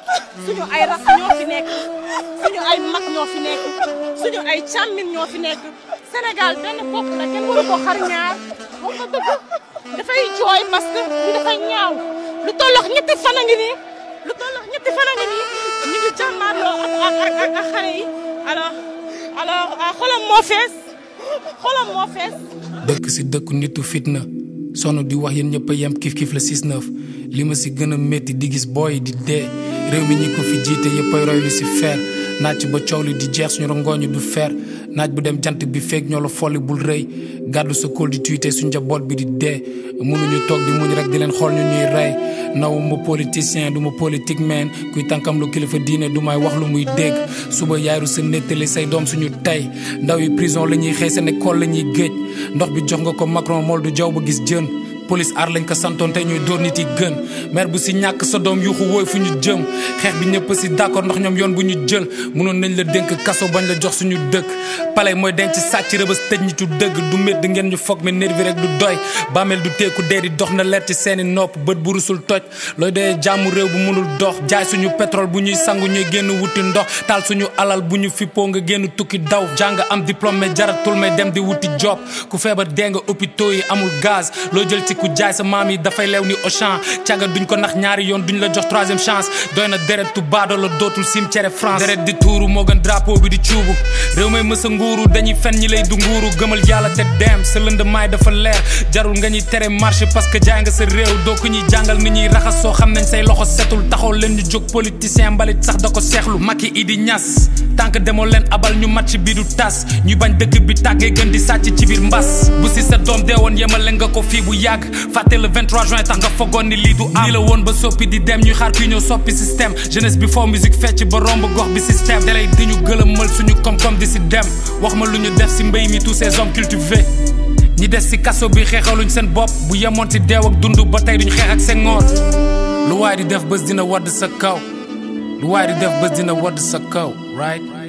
suñu ay rakk ñoo fi nekk suñu ay mag ñoo fi nekk suñu ay càmmin ñoo fi nekk Sénégal benn bopp la kenn waru ko xar ñaar wax nga dëgg dafay jooy parce que li dafay ñaaw lu tollox ñetti fan a ngi nii lu tollox ñetti fan a ngi nii ñu ngi jàmmaarloo ak ak ak ak xale yi alors alors xolam moo fees xolam moo fees dëkk si dëkku nitu fitna sonn di wax yéen ñëpp a yem kif kif la 6-9 li ma si gën a métti di gis booy di dee réew mi ñi ko fi jiite yëpp ay roy lu si feer naaj ba coow li di jeex suñu rongooñu du feer naaj bu dem jant bi feeg ñoo la folli bul rëy gàddu sa kóol di tuité suñ njaboot bi di dee mënuñu toog di muñ rek di leen xool ñu ñuy rey naw ma politicien du ma politique man kuy tànkam lu kilifa diine du may wax lu muy dégg suba yaaru sa nettali say doom suñu tey ndaw yi prison la ñuy xëy seen école la ñuy géej ndox bi jox nga ko Macron mool du jaw ba gis jën police aar lañ ko santoon tey ñooy dóor nit yi gën maire bu si ñàkk sa doom yuuxu wooy fu ñu jëm xeex bi ñëpp si d'accord ndax ñoom yoon bu ñu jël mënoon nañ la dénk kaso bañ la jox suñu dëkk palais mooy denc sàcc rëbës tëj ñi tu dëgg du métti ngeen ñu foog mais nervi rek du doy bàmmeel du teeku dee di dox na leer ci seeni nopp bët bu rusul toj looy doyee jàmmu réew bu mënul dox jaay suñu pétrole bu ñuy sangu ñuy génn wuti ndox taal suñu alal bu ñu fippoo nga génn tukki daw jàng am diplôme mais jaratul may dem di wuti job ku feebar dee nga hôpitaux yi amul gaz loo jël ci ku jaay sa maam yi dafay leew ni Auchan caga duñ ko nax ñaari yoon duñ la jox troisième chance doy na deret tu baado la dootul cimetière France deret di tuuru moo gën drapeau bi di cuubu réew may mësa nguuru dañuy fen ñi lay du nguuru gëmal yàlla te dem sa lënd maay dafa leer jarul nga ñuy tere marché parce que jaay nga sa réew doo ko ñuy jàngal ni ñuy raxas soo xam nañ say loxo setul taxaw leen ñu jóg politicien mbalit sax da ko seexlu Macky Idi Niass tànk demoo leen abal ñu match bi du tas ñu bañ dëkk bi tàggee gën di sàcc ci biir mbas bu si sa doom deewoon yemale nga ko fii bu yàgg fàtte le 23 juin tax nga fogoon ni lii du am nii la woon ba soppi di dem ñuy xaar kuy ñëw soppi système jeunesse bi foo musique fecc ba romb gox bi système dalay di ñu gëlëmal suñu koom-koom di si dem wax ma lu ñu def si mbéy mi tous ces hommes cultivés ñi des si kaso bi xeexaluñ seen bopp bu yemoon si deew ak dund ba tey duñ xeex ak seen ngoor lu waay di def bés dina wadd sa kaw lu waay di def bés dina wadd sa kaw right